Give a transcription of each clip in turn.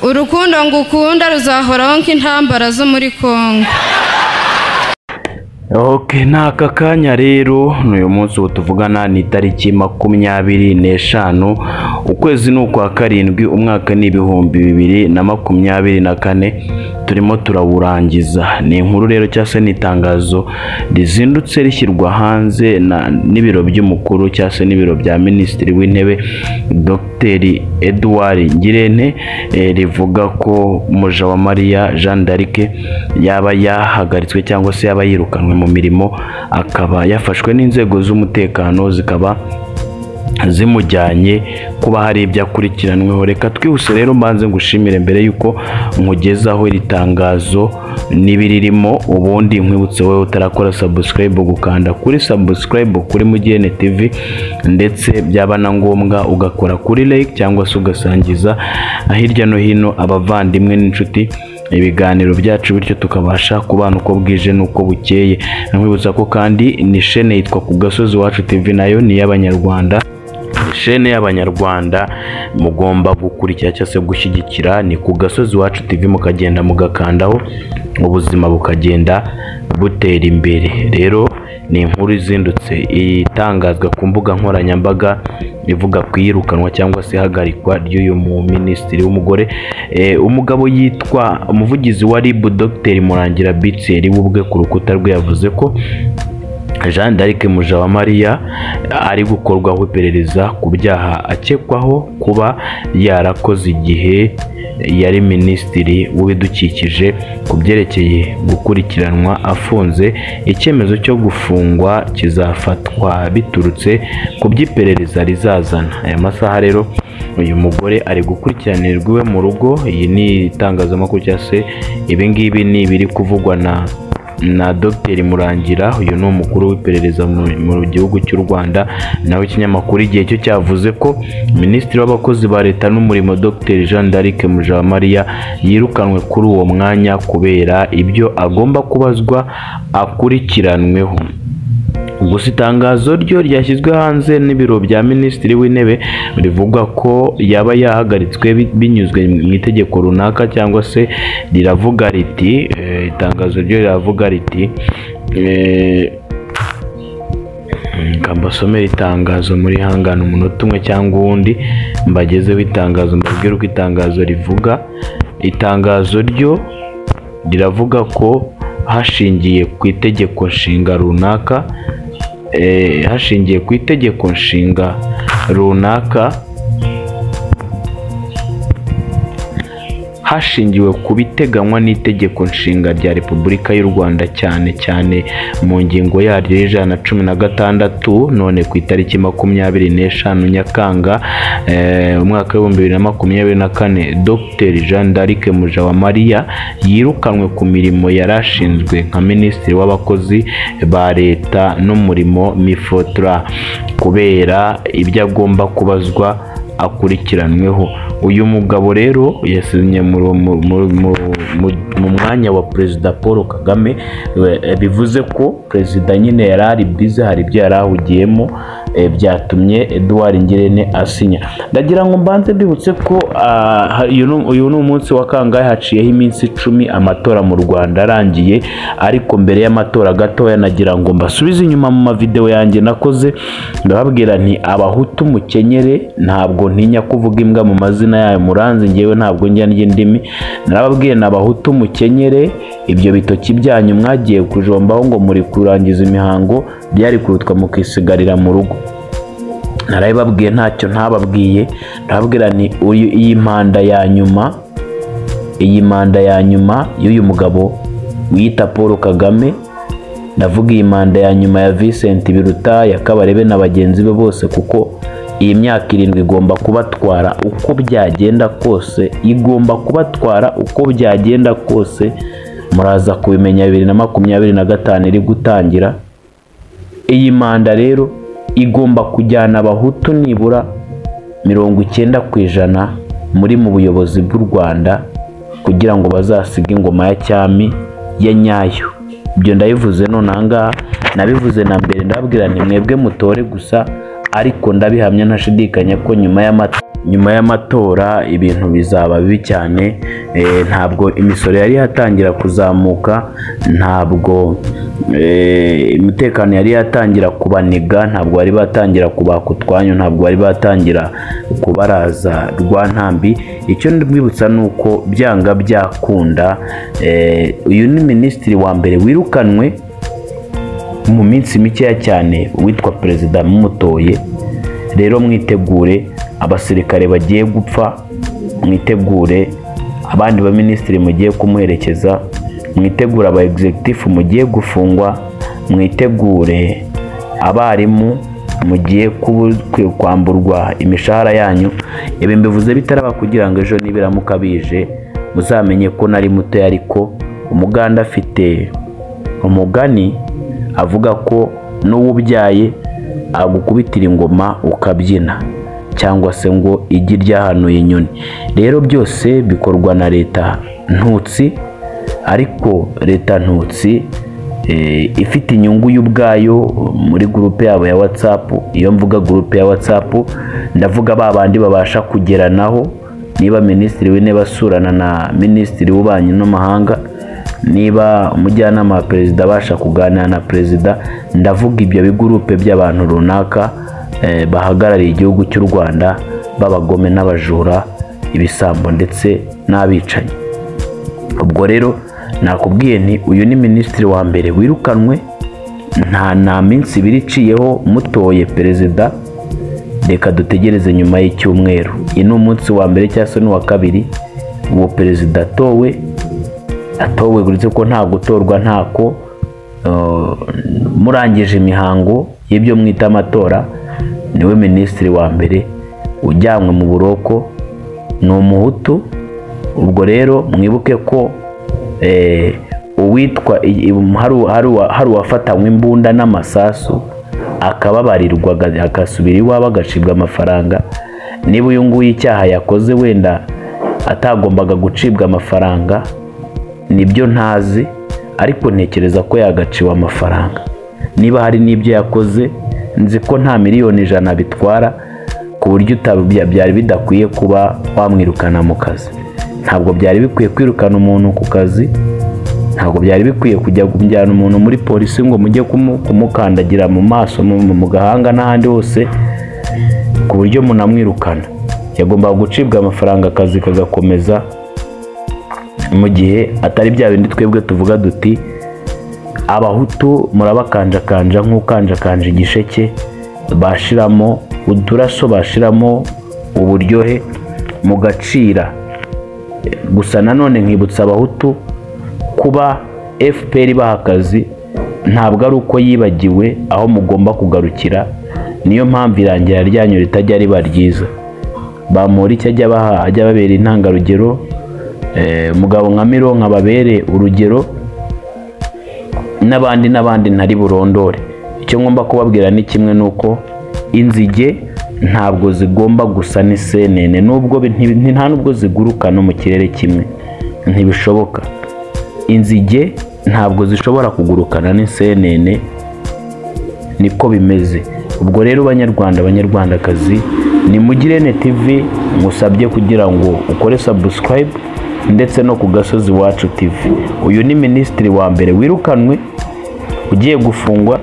urukundo ngukunda ruzahoraho nk'intambara zo muri congo ok ni aka kanya rero n'uyu munsi ubu tuvugana ni itariki makumyabiri n'eshanu ukwezi ni ukwa karindwi umwaka ni ibihumbi bibiri na makumyabiri na kane turimo turawurangiza ni inkuru rero cyangwa se ni itangazo rizindutse rishyirwa hanze na- n'ibiro by'umukuru cyangwa se n'ibiro bya minisitiri w'intebe dogiteri edouard ngirente eh, rivuga ko mujawamariya jean d'arc yaba yahagaritswe cyangwa se yaba yirukanwe mu mirimo akaba yafashwe n'inzego z'umutekano zikaba zimujyanye kuba hari ibyo akurikiranweho reka twihuse rero mbanze ngushimire mbere y'uko nkugezaho iri tangazo n'ibiririmo ubundi nkwibutse wowe utarakora sabusikarayibu gukanda kuri sabusikarayibu kuri mugene tivi ndetse byaba na ngombwa ugakora kuri like cyangwa se ugasangiza hirya no hino abavandimwe n'inshuti ibiganiro byacu bityo tukabasha kubana uko bwije n'uko bukeye nkwibutsa ko kandi ni shene yitwa ku gasozi wacu tv nayo ni iy'abanyarwanda Ni shene y'abanyarwanda mugomba gukurikira cyangwa se gushyigikira ni ku gasozi wacu tv mukagenda mugakandaho ubuzima bukagenda butera imbere rero ni inkuru izindutse itangazwa ku mbuga nkoranyambaga ivuga ku iyirukanwa cyangwa se ihagarikwa ry'uyu mu minisitiri w'umugore Eh, umugabo yitwa umuvugizi wa rib dogiteri murangira bitseri we ubwe ku rukuta rwe yavuze ko jean d'arc mujawamariya ari gukorwaho iperereza ku byaha akekwaho kuba yarakoze igihe yari minisitiri w'ibidukikije ku byerekeye gukurikiranwa afunze icyemezo cyo gufungwa kizafatwa biturutse ku by'iperereza rizazana aya masaha rero uyu mugore ari gukurikiranirwa iwe mu rugo iyi ni itangazamakuru cyangwa se ibi ngibi ni ibiri kuvugwa na na dogiteri murangira uyu ni umukuru w'iperereza mu- mu gihugu cy'u rwanda nawe ikinyamakuru igihe cyo cyavuze ko minisitiri w'abakozi ba leta n'umurimo dogiteri jean d'arc mujawamariya yirukanwe kuri uwo mwanya kubera ibyo agomba kubazwa akurikiranweho gusa itangazo ryo ryashyizwe hanze n'ibiro bya minisitiri w'intebe rivuga ko yaba yahagaritswe bi- binyuzwe mu itegeko runaka cyangwa se riravuga riti eh, itangazo ryo riravuga riti eh, reka mbasomere itangazo muri hangana umunota umwe cyangwa uwundi mbagezeho itangazo mbabwire uko itangazo rivuga itangazo ryo riravuga ko hashingiye ku itegeko nshinga runaka eh, hashingiye ku itegeko nshinga runaka hashingiwe ku biteganywa n'itegeko nshinga rya repubulika y'u rwanda cyane cyane mu ngingo yaryo y'ijana na cumi na gatandatu none ku itariki makumyabiri n'eshanu nyakanga eh, umwaka w'ibihumbi bibiri na makumyabiri na kane dr jean d'arc mujawamariya yirukanwe ku mirimo yari ashinzwe nka minisitiri w'abakozi ba leta n'umurimo mifotra kubera ibyo agomba kubazwa akurikiranweho uyu mugabo rero yasinye mu- mu- mu- mu- mu- mu mwanya wa perezida paul kagame eh, bivuze ko perezida nyine yari ari bize hari ibyo yari ahugiyemo eh, byatuma yatumye Edouard Ngirente asinya ndagira ngo mbanze mbibutse ko ah, ha- uyu ni- uyu ni umunsi wa kangahe haciyeho iminsi icumi amatora mu Rwanda arangiye ariko mbere y'amatora gatoya nagira ngo mbasubize inyuma mu mavideo yanjye nakoze ndababwira nti abahutu mukenyere ntabwo ntinya kuvuga imbwa mu mazina yayo muranzi ngewe ntabwo njya ndya indimi narababwiye ni abahutu mukenyere ibyo bitoki byanyu mwagiye kujombaho ngo muri kurangiza imihango byari kurutwa mukisigarira mu rugo narabibabwiye ntacyo ntababwiye ndababwira ni uyu iyi mpanda ya nyuma iyi manda ya nyuma y'uyu mugabo wiyita paul kagame ndavuga iyi manda ya nyuma ya Vincent biruta ya kabarebe na bagenzi be bose kuko iyi myaka irindwi igomba kubatwara uko byagenda kose igomba kubatwara uko byagenda kose muraza kubimenya bibiri na makumyabiri na gatanu iri gutangira iyi manda rero igomba kujyana abahutu nibura mirongo icyenda ku ijana muri mu buyobozi bw'u rwanda kugira ngo bazasige ingoma ya cyami ya nyayo ibyo ndabivuze nonaha ngaha nabivuze na mbere ndababwira nti mwebwe mutore gusa ariko ndabihamya ntashidikanya ko nyuma y'amata nyuma y'amatora ibintu bizaba bibi cyane eh, ntabwo imisoro yari yatangira kuzamuka ntabwo eh, umutekano yari yatangira kubaniga ntabwo bari batangira kubaka utwanyu ntabwo bari batangira kubaraza rwa ntambi icyo ndibwibutsa ni uko byanga byakunda eh, uyu ni minisitiri wa mbere wirukanwe mu minsi mikeya cyane uwitwa perezida mumutoye rero mwitegure abasirikare bagiye gupfa mwitegure abandi baminisitiri mugiye kumuherekeza mwitegure aba egizegitifu mugiye gufungwa mwitegure abarimu mugiye kubu- kwamburwa imishahara yanyu ibi mbivuze bitaraba kugira ngo ejo nibiramuka bije muzamenye ko nari muto ariko umuganda afite umugani avuga ko n'uwo ubyaye agukubitira ingoma ukabyina cyangwa se ngo igi ryahanuye inyoni rero byose bikorwa na leta ntutsi ariko leta ntutsi eh, ifite inyungu y'ubwayo muri gurupe yabo ya whatsapp iyo mvuga gurupe ya whatsapp ndavuga ba bandi babasha kugeranaho niba minisitiri w'intebe asurana na minisitiri w'ububanyi n'amahanga niba umujyanama wa perezida abasha kuganira na perezida ndavuga ibyo bigurupe by'abantu runaka eh, bahagarariye igihugu cy'u rwanda b'abagome n'abajura ibisambo ndetse n'abicanyi ubwo rero nakubwiye nti uyu ni minisitiri wa mbere wirukanwe nta nta minsi ibiri iciyeho mutoye perezida reka dutegereze nyuma y'icyumweru iyi ni umunsi wa mbere cyangwa se n'uwa kabiri uwo perezida atowe atowe uretse ko nta gutorwa ntako eh, murangije imihango y'ibyo mwita amatora niwe minisitiri wa mbere ujyanywe mu buroko ni umuhutu ubwo rero mwibuke ko eh, uwitwa i- i- hari- hari uwa- hari uwafatanywe imbunda n'amasasu akababarirwa aga- agasubira iwabo agacibwa amafaranga niba uyu nguyu icyaha yakoze wenda atagombaga gucibwa amafaranga nibyo ntazi ariko ntekereza ko yagaciwe amafaranga niba hari n'ibyo yakoze nzi ko nta miliyoni ijana bitwara ku buryo utabya- byari bidakwiye kuba wamwirukana mu kazi ntabwo byari bikwiye kwirukana umuntu ku kazi ntabwo byari bikwiye kujya kujyana umuntu muri polisi ngo mujye kumu- kumukandagira mu maso mu mu gahanga n'ahandi hose ku buryo munamwirukana yagombaga gucibwa amafaranga akazi kagakomeza mu gihe atari bya bindi twebwe tuvuga duti abahutu murabakanjakanja nk'ukanjakanja igisheke bashiramo uduraso bashiramo uburyohe mugacira gusa nanone nkibutsa abahutu kuba fpr ibaha akazi ntabwo ari uko yibagiwe aho mugomba kugarukira niyo mpamvu irangira ryanyu ritajya riba ryiza bamura icyo ajya abaha ajya ababera intangarugero Eh, mugabo nka mironka ababere urugero n'abandi n'abandi ntari burondore icyo ngomba kubabwira ni kimwe ni uko inzige ntabwo zigomba gusa n'isenene nubwo bi- nti- nti- nta n'ubwo ziguruka no mu kirere kimwe ntibishoboka inzige ntabwo zishobora kugurukana n'isenene niko bimeze ubwo rero banyarwanda banyarwandakazi ni mugirene tv musabye kugira ngo ukore subscribe ndetse no ku gasozi wacu tv uyu ni minisitiri wa mbere wirukanwe ugiye gufungwa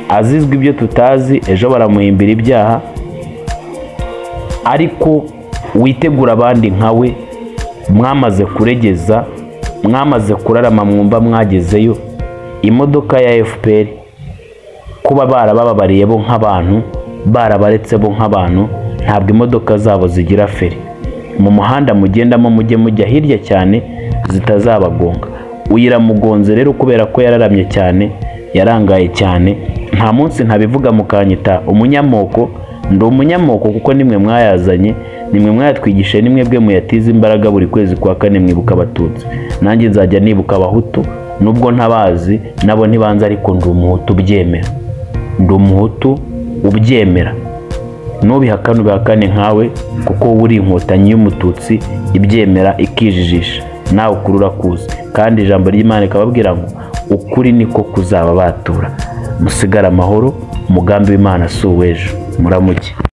azizwa ibyo tutazi ejo baramuhimbira ibyaha ariko witegura abandi nkawe mwamaze kuregeza mwamaze kurarama mwumva mwagezeyo imodoka ya fpr kuba barabababariye bo nk'abantu barabaretse bo nk'abantu ntabwo imodoka zabo zigira feri mu muhanda mugendamo mujye mujya hirya cyane zitazabagonga uyiramugonze rero kubera ko yararamye cyane yarangaye cyane nta munsi ntabivuga mukanyita umunyamoko ndi umunyamoko kuko nimwe mwayazanye nimwe mwayatwigishe nimwe bwe muyatize imbaraga buri kwezi kwa kane mwibuka abatutsi nanjye nzajya nibuka abahutu nubwo ntabazi nabo ntibanze ariko ndi umuhutu ubyemera ndi umuhutu ubyemera ntubihakane ubihakane nkawe kuko wowe uri inkotanyi y'umututsi ibyemera ikijijisha nawe ukuri urakuzi kandi ijambo ry'imana rikababwira ngo ukuri niko kuzaba batura musigare amahoro umugambi w'imana si uw'ejo muramuke